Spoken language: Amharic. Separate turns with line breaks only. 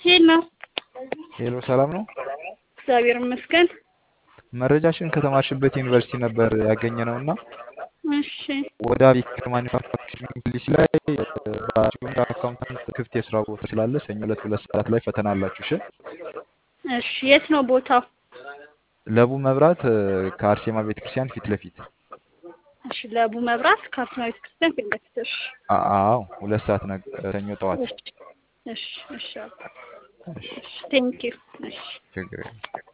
ሄል ነው።
ሄሎ ሰላም ነው።
እግዚአብሔር ይመስገን።
መረጃሽን ከተማርሽበት ዩኒቨርሲቲ ነበር ያገኘነው እና
እሺ
ወደ አቤት ማኒፋክቸሪንግ ፖሊሲ ላይ በጁኒየር አካውንታንት ክፍት የስራ ቦታ ስላለ ሰኞ ዕለት ሁለት ሰዓት ላይ ፈተና አላችሁ። እሺ
እሺ የት ነው ቦታው?
ለቡ መብራት ከአርሴማ ቤተክርስቲያን ፊት ለፊት
እሺ ለቡ መብራት ከአርሴማ ቤተክርስቲያን ፊት ለፊት። እሺ
አ- አዎ ሁለት ሰዓት ነገ ሰኞ ጠዋት።
እሺ እሺ እሺ
እሺ
ቴንኪው። እሺ
ችግር የለም።